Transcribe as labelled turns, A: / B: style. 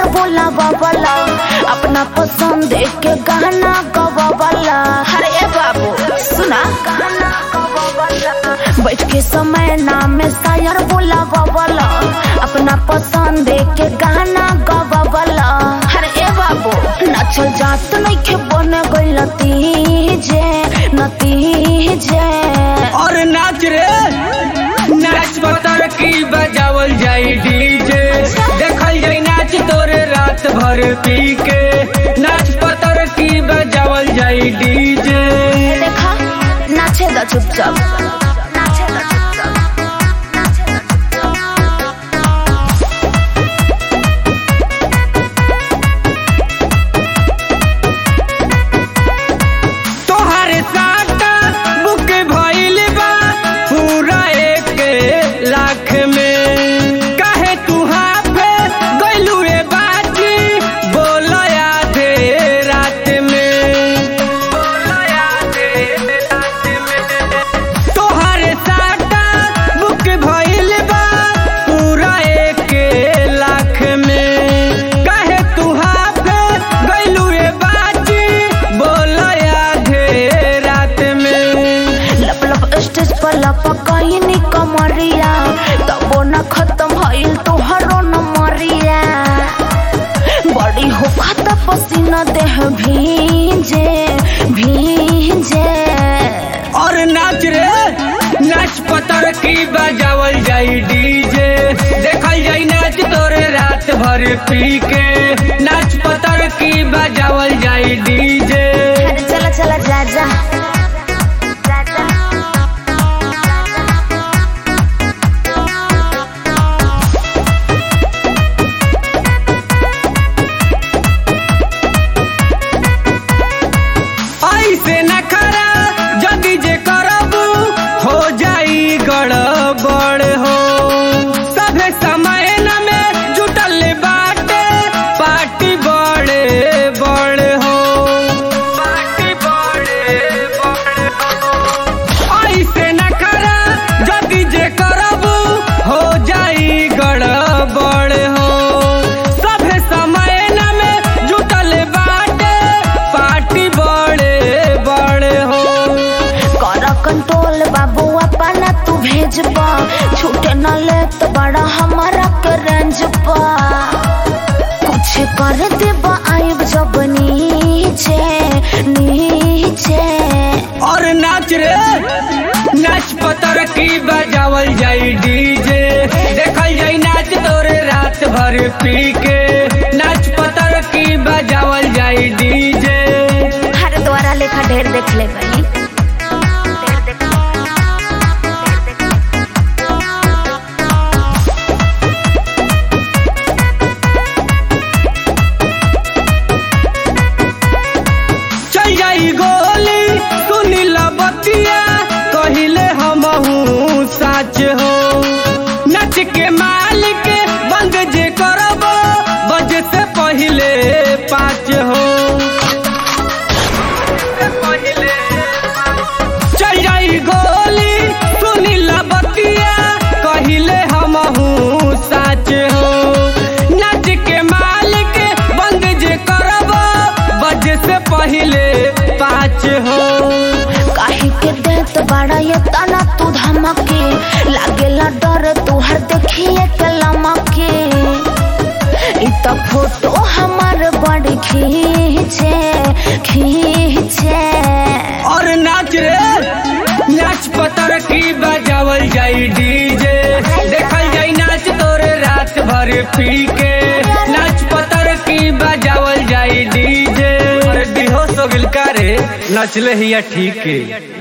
A: सायर बोला बाबला अपना पसंद के गाना गवाबला अरे बाबू सुना गाना गवाबला बैठ के समय नाम में सायर बोला बाबला अपना पसंद के गाना गवाबला अरे बाबू नाचल जात नहीं के बन गई नतीजे नतीजे
B: और नाच रे नाच पतर की बजावल जाई डीजे देखल जाई नाच तोरे रात भर पी के नाच पतर की बजावल जाई डीजे
A: देखा नाचे द चुपचाप नाचे द चुपचाप नाचे द चुपचाप
B: तोहरे साटा बुक भइल बा पूरा एक लाख में काहे तू हाफे गइलू रे बाजी बोल आधे रात में तोहरे साटा बुक भइल बा पूरा एक लाख में काहे तू हाफे गइलू रे बाजी बोल आधे रात में
A: लप लप स्टेज पर लप कहीं कमरिया तबो न खत्म भइल तोहरो न मरिया बड़ी हो खाता पसीना देह भींजे भींजे
B: और नाच रे नाच पतर की बजावल जाई डीजे देखल जाई नाच तोरे रात भर पी के नाच पतर की बजावल जाई डीजे
A: अरे चला चला जा जा जा जा
B: ऐसे न करा जदी जे करबू हो जाई गड़बड़ हो सभे समय न में जुटल बाटे पार्टी बड़े बड़ हो पार्टी बड़े बड़ हो ऐसे न करा जदी जे करबू हो जाई गड़बड़ हो सभे समय न में जुटल बाटे पार्टी बड़े बड़ हो
A: कर कंट्रोल बाबू अपना तू भेज पा छूटे न ले तो बड़ा हमारा के रेंज पा कुछ कर दे आइब जब नीचे नीचे
B: और नाच रे नाच पतर की बजावल जाई डीजे देखल जाई नाच तोरे रात भर पी के नाच पतर की बजावल जाई डीजे
A: हर द्वारा लेखा ढेर देख ले बनी ढेर देख ढेर देख
B: चल जाई गोली सुनी बतिया कहिले हमहू साच हो नच के मालिक बंद जे करबो बजे से पहिले पाँच हो चल जाई गोली सुनी बतिया कहिले हमहू साच हो नच के मालिक बंद जे करबो बजे से पहिले पाँच हो
A: काहे के देत बड़ा ये तना तू धमके लागेला डर तुहर देखिए के लमके इ त फोटो हमार बड़ खींचे खींचे
B: और नाच रे नाच पतर की बजावल जाई डीजे देखल जाई नाच तोरे रात भर पी के नाच पतर की बजावल जाई डीजे अरे बेहोश हो गिल का रे नचले हिया ठीक है